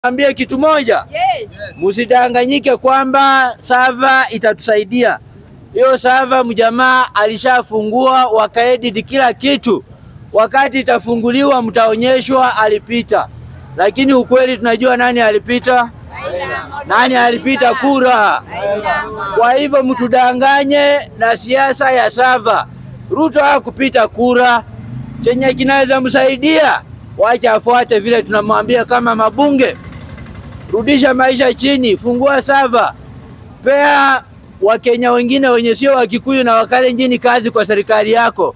Ambie kitu moja, Yes. msidanganyike kwamba sava itatusaidia. Hiyo sava mjamaa alishafungua wakaedit kila kitu. Wakati itafunguliwa mtaonyeshwa alipita, lakini ukweli tunajua nani alipita, nani alipita kura. Kwa hivyo mtudanganye na siasa ya sava. Ruto hakupita kura, chenye kinaweza msaidia wacha afuate vile tunamwambia kama mabunge rudisha maisha chini, fungua sava, pea Wakenya wengine wenye sio Wakikuyu na Wakalenjini kazi kwa serikali yako.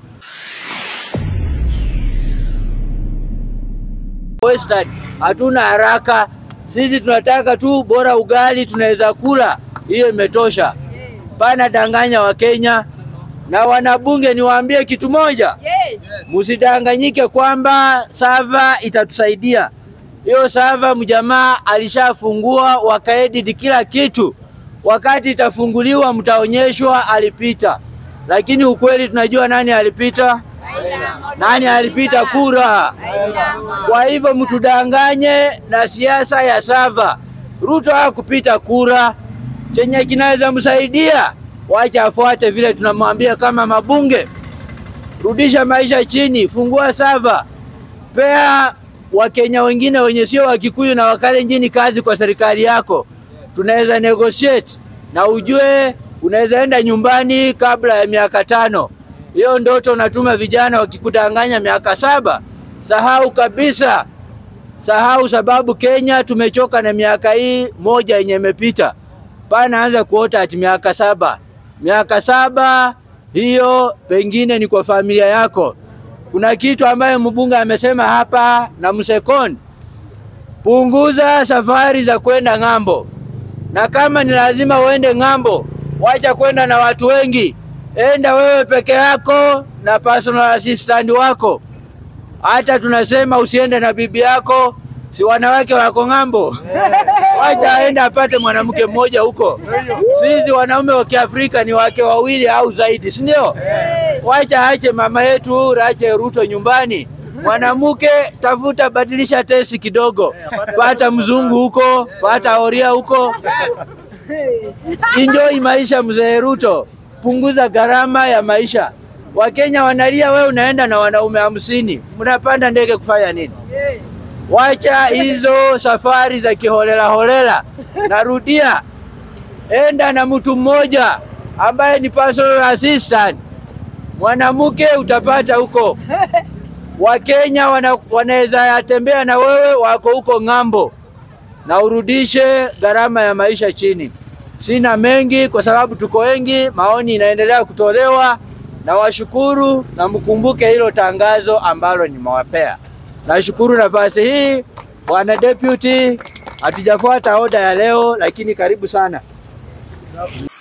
Western hatuna haraka, sisi tunataka tu bora ugali tunaweza kula, hiyo imetosha. Pana danganya Wakenya na wanabunge, niwaambie kitu moja, Yes. msidanganyike kwamba sava itatusaidia. Hiyo sava mjamaa alishafungua wakaedit kila kitu. Wakati itafunguliwa mtaonyeshwa alipita, lakini ukweli tunajua nani alipita, nani alipita kura. Kwa hivyo mtudanganye na siasa ya sava. Ruto hakupita kura, chenye kinaweza msaidia wacha afuate vile tunamwambia kama mabunge rudisha maisha chini, fungua sava, pea Wakenya wengine wenye sio Wakikuyu na Wakalenjini kazi kwa serikali yako. Tunaweza negotiate na ujue unaweza enda nyumbani kabla ya miaka tano. Hiyo ndoto unatuma vijana wakikudanganya miaka saba, sahau kabisa, sahau, sababu Kenya tumechoka na miaka hii moja yenye imepita. Pana anza kuota ati miaka saba, miaka saba hiyo pengine ni kwa familia yako. Kuna kitu ambayo mbunge amesema hapa na Msekon, punguza safari za kwenda ng'ambo, na kama ni lazima uende ng'ambo, wacha kwenda na watu wengi, enda wewe peke yako na personal assistant wako. Hata tunasema usiende na bibi yako, si wanawake wako ng'ambo, wacha aende apate mwanamke mmoja huko. Sisi wanaume wa Kiafrika ni wake wawili au zaidi, si ndio? Wacha ache mama yetu Rache Ruto nyumbani. Mwanamke tafuta, badilisha tesi kidogo, pata mzungu huko, pata oria huko, enjoy maisha. Mzee Ruto, punguza gharama ya maisha. Wakenya wanalia, we unaenda na wanaume hamsini, mnapanda ndege kufanya nini? Wacha hizo safari za kiholela holela. Narudia, enda na mtu mmoja ambaye ni personal assistant. Mwanamke utapata huko. Wakenya wana, wanaweza yatembea na wewe, wako huko ng'ambo, na urudishe gharama ya maisha chini. Sina mengi kwa sababu tuko wengi, maoni inaendelea kutolewa, na washukuru na mkumbuke hilo tangazo ambalo nimewapea. Nashukuru nafasi hii bwana deputy, hatujafuata oda ya leo, lakini karibu sana.